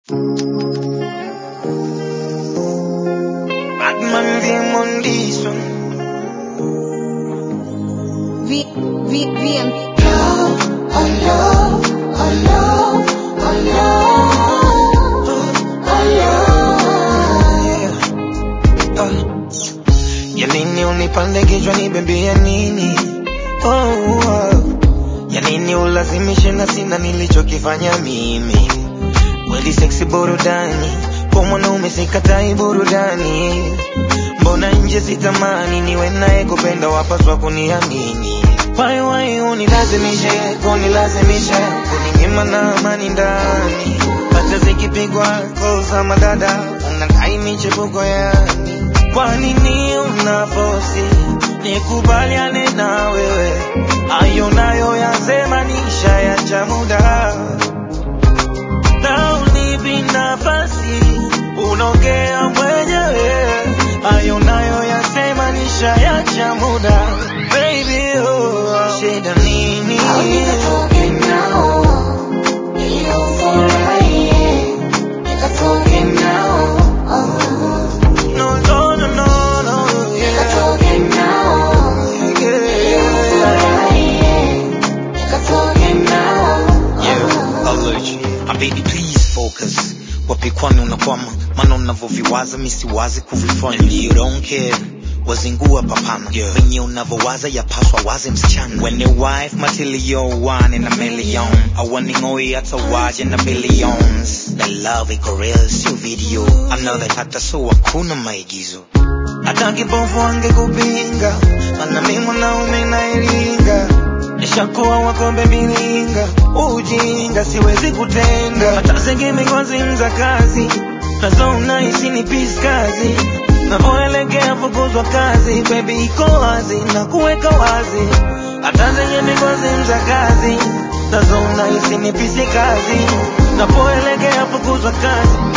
Batman VM on this one. V, V, VM. Love, oh love, oh love, oh love, oh love. Uh, ya nini unipande kichwa nibebie nini? Oh, oh. Ya nini ulazimishe na sina nilichokifanya mimi? Kweli seksi burudani, kwa mwanaume sikatai burudani. Mbona nje sitamani niwe naye kupenda, wapaswa kuniamini. Why why unilazimishe, kunilazimisha, kuninyima na amani ndani. Hata zikipigwa calls za madada, unadai michepuko yani. Kwa nini unafosi nikubaliane na wewe? Hayo nayo yasema nisha ya muda na unipi nafasi unaongea mwenyewe. Hayo nayo yasema nisha ya muda baby, oh, shida nini? Au nikatoke nao, ili ufurahie, nikatoke nao, oh. No, no, no, no, no, yeah, Nikatoke nao, ili yeah. ufurahie, nikatoke nao, Yeah, oh. allergy. Ah, baby please focus. Wapi kwani unakwama? Maana unavyoviwaza mi siwazi kuvifanya. And you don't care. Wazingua papana yeah. Venye unavyowaza yapaswa waze msichana When your wife matilio one in a million Awaningoi hata waje na billions The love iko real sio video Another hata so hakuna maigizo hata kipofu angekupinga, maana mimi mwanaume naelinga, nishakuwa wakombe milinga, ujinga siwezi kutenda, hata zingine ngozi za kazi nazo unahisi ni pisi kazi navoelekea fukuzwa kazi, baby iko wazi na kuweka wazi, hata zenye migozi za kazi nazo unahisi ni pisi kazi, napoelekea fukuzwa kazi,